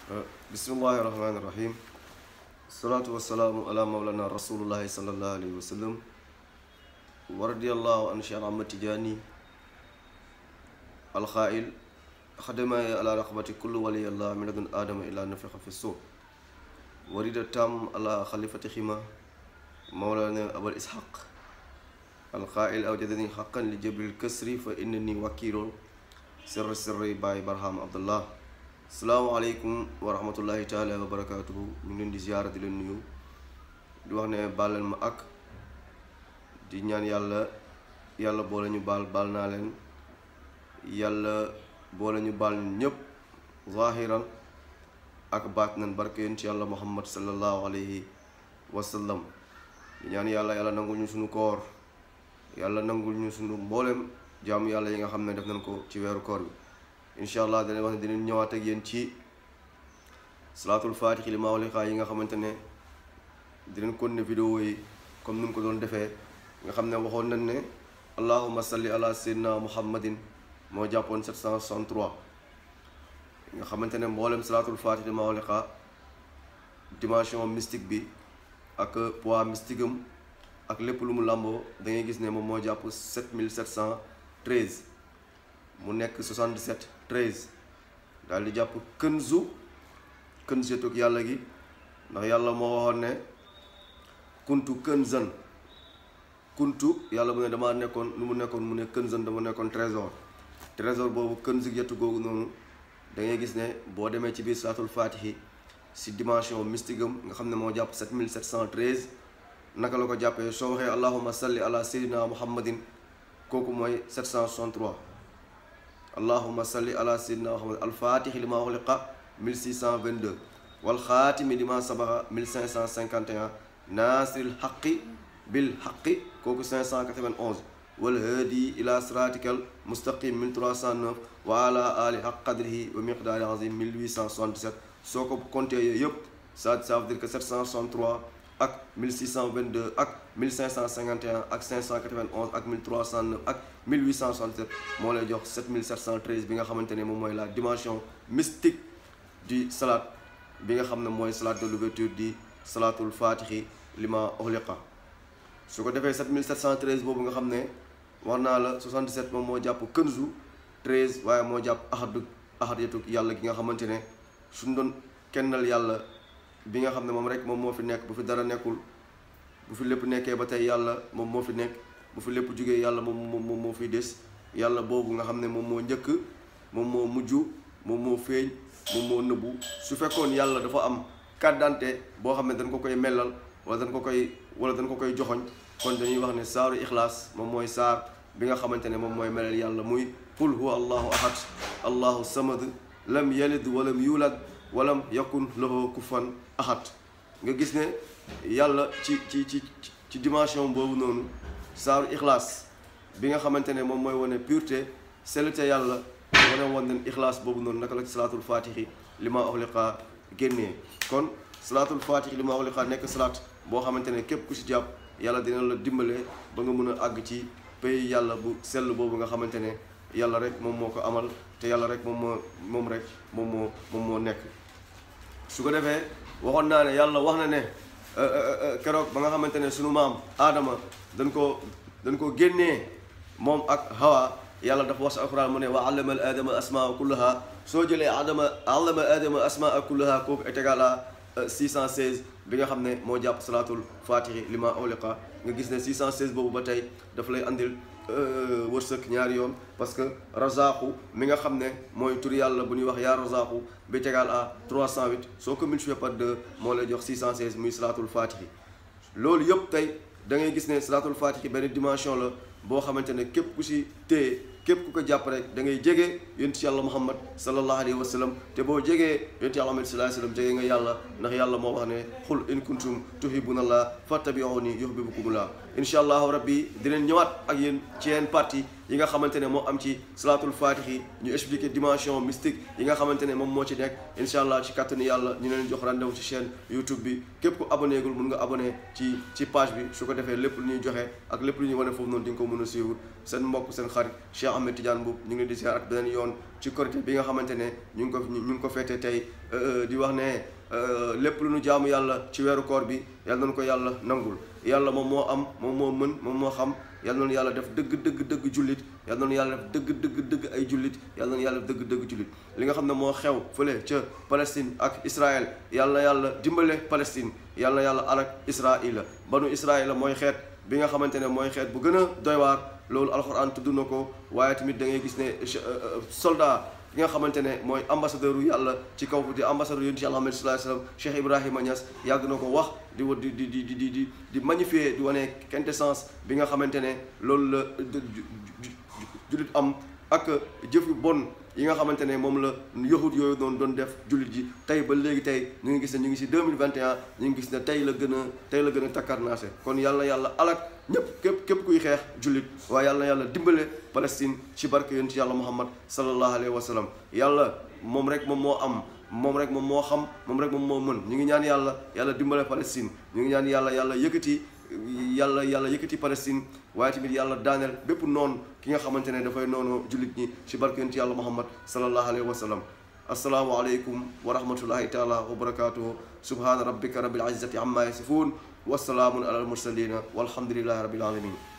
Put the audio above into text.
bismillahi rahmaani rahim salaatu wasalaamu ala mawlana rasulullahi salallahu alayhi wa sallam wa radiallahu an cheikh ahmad tijaani alxail xadamaye ala raqabati kullu waliyallah min ladun aadama ila nafixa fi suur warida tam ala xalifati xima mawlana abal ishaq alxail awjadani xaqan li jabril kasri fa innani wakiilo sirri sirri baay barham abdullah salaamaaleykum wa rahmatullahi taala wa barakaatuhu ñu ngi leen di ziyaara di leen nuyu di wax ne baal leen ma ak di ñaan yàlla yàlla boole ñu baal baal naa leen yàlla boole ñu baal ñun ñépp zahiran ak baatinan barke yonent yàlla muhammad sallallahu alayhi wa sallam di ñaan yàlla yàlla nangul ñu suñu koor yàlla nangul ñu suñu mboolem jaamu yàlla yi nga xam ne def nañ ko ci weeru koor bi incha allah danañ wax ne dinañ ñëwaat ak yéen ci salaatul faatixi li maawlixaa yi nga xamante ne dinañ kon ne vidéo yi comme ni mu ko doon defee nga xam ne waxoon nañ ne allahuma salli ala sayyidina muhammadin moo jàppoon 763 nga xamante ne mboolem salaatul faatixi li maawlixaa dimension mystique bi ak poids mystique am ak lépp lu mu làmboo da ngay gis ne moom moo jàpp 7713 mu nekk 77 13 daal di jàpp kënzu kënzetug yàlla gi ndax yàlla moo waxoon ne kuntu kënzan kuntu yàlla mu ne damaa nekkoon lu mu nekkoon mu ne kënzan dama nekkoon trésor trésor boobu kënzu yetu googu noonu da ngay gis ne boo demee ci biir saatul faatixi si dimension mystique am nga xam ne moo jàpp 7713 naka la ko jàppee soo waxee allahuma salli ala sayyidina muhammadin kooku mooy 763 allahuma salli ala sayyidina muhammad alfatixi li ma xuliqa 1622 walxaatimi li ma sabaxa 1551 naasiril xaqi bil xaqi kooku 591 walhaadi ila siratikal mustaqim 1309 wa ala ali xaq qadrihi wa miqdaari azim 1877 soo ko compté yooyu yëpp ça ça veut dire que 763 ak 1622 ak 1551 ak 591 ak 1309 ak 1867 moo lay jox 7713 bi nga xamante ne moom mooy la dimension mystique du salat bi nga xam ne mooy salat de l'ouverture di salatul fatixi lima uxliqa su ko defee 7713 boobu nga xam ne wax naa la 77 moom moo jàpp kënzu 13 waaye moo jàpp ahadu ahadiyatu yàlla gi nga xamante ne suñ doon kennal yàlla bi nga xam ne moom rek moom moo fi nekk bu fi dara nekkul bu fi lépp nekkee ba tey yàlla moom moo fi nekk bu fi lépp jógee yàlla moom moom moo fiy des yàlla boobu nga xam ne moom moo njëkk moom moo mujj moom moo feeñ moom moo nëbbu su fekkoon yàlla dafa am carte d'identité boo xam ne dañ ko koy mellal wala dañ ko koy wala dañ ko koy joxoñ kon dañuy wax ne saaru ixlaas moom mooy saar bi nga xamante ne moom mooy melal yàlla muy qul huwa allahu ahad allahu samad lam yalid walam yulad walam yakun lahu kufan ahad nga gis ne yàlla ci ci ci ci dimension boobu noonu saaru ixlaas bi nga xamante ne moom mooy wane pureté sellte yàlla wane woon nañ ixlaas boobu noonu naka la ci salaatul fatixi li ma uxliqa génnee kon salaatul fatixi li ma uxliqa nekk salaat boo xamante ne képp ku si jàpp yàlla dina la dimbale ba nga mën a àgg ci pays yàlla bu sell boobu nga xamante ne yàlla rek moom moo ko amal te yàlla rek moom moo moom rek moom moo moom moo nekk su ko defee waxoon naa ne yàlla wax na ne keroog ba nga xamante ne sunu maam aadama dañ ko dañ ko génnee moom ak hawa yàlla dafa wax sa alquran mu ne wa allama al aadama asmaa kullaha soo jëlee aadama allama aadama asmaa kullaha kooku est égal à 616 bi nga xam ne moo jàpp salaatul fatixi li ma uliqa nga gis ne 616 boobu ba tey daf lay andil wërsëg ñaari yoon parce que razaqu mi nga xam ne mooy tur yàlla bu ñuy wax yaa razaqu bi tegal à 308 soo ko multiplié par 2 moo lay jox 616 muy salaatul fatixi loolu yëpp tey da ngay gis ne salaatul fatixi benn dimension la boo xamante ne képp ku si téye képp ku ko jàpp rek da ngay jege yonent yàlla muhammad sallallahu alayhi wa sallam te boo jegee yonent yàlla muhammad sallallahu alayhi wa sallam jege nga yàlla ndax yàlla moo wax ne xul in kuntum tuhibbuna allah fattabi'uni yuhibbukumullah incha allahu rabbi dinañ ñëwaat ak yéen ci yenn partie yi nga xamante ne moo am ci salaatul fatixi ñu expliquer dimension mystique yi nga xamante ne moom moo ci nekk incha allah ci kàttanu yàlla ñu leen jox rendez-vous ci chaîne youtube bi képp ku abonné gul mun nga abonné ci ci page bi su ko defee lépp lu ñuy joxe ak lépp lu ñuy wane foofu noonu di nga ko mën a suivre seen mbokk seen xarit Cheikh Ahmed Tidiane Mboup ñu ngi leen di ziar ak beneen yoon ci korité bi nga xamante ne ñu ngi ko ñu ngi ko feete tey di wax ne lépp lu nu jaamu yàlla ci weeru koor bi yàlla nañu ko yàlla nangul yàlla moom moo am moom moo mën moom moo xam yàlla nañu yàlla def dëgg dëgg dëgg jullit yàlla nañu yàlla def dëgg dëgg dëgg ay jullit yàlla nañu yàlla def dëgg dëgg jullit li nga xam ne moo xew fële ca Palestine ak Israël yàlla na yàlla dimbale Palestine yàlla na yàlla alak Israël banu Israël mooy xeet bi nga xamante ne mooy xeet bu gën a doy waar loolu alxuraan tudd na ko waaye tamit da ngay gis ne soldat ki nga xamante ne mooy ambassadeur yu yàlla ci kaw di ambassadeur yonent yàlla Muhammad sallallahu alayhi wasallam Cheikh Ibrahima Niass yàgg na ko wax di wa di di di di di di magnifier di wane quintessence bi nga xamante ne loolu la jullit am ak jëf yu bon yi nga xamante ne moom la yahud yooyu doon doon def jullit ji tey ba léegi tey ñu ngi gis ne ñu ngi si 2021 ñu ngi gis ne tey la gën a tey la gën a takkarnaase kon yàlla yàlla alak ñëpp képp képp kuy xeex jullit waaye yàlla yàlla dimbale Palestine ci barke yonent yàlla Muhammad sallallahu alayhi wa sallam yàlla moom rek moom moo am moom rek moom moo xam moom rek moom moo mën ñu ngi ñaan yàlla yàlla dimbale Palestine ñu ngi ñaan yàlla yàlla yëkkati yàlla yàlla yëkkati Palestine waaye tamit yàlla daaneel bépp noonu ki nga xamante ne dafay noonu jullit ñi ci barke yonent yàlla Muhammad sallallahu alayhi wa sallam assalaamu aleykum wa rahmatullahi taala wa barakatuhu subhaana rabbika rabbil izzati amma yasifun wasalaamun ala al mursalina walhamdulillahi rabbil alamin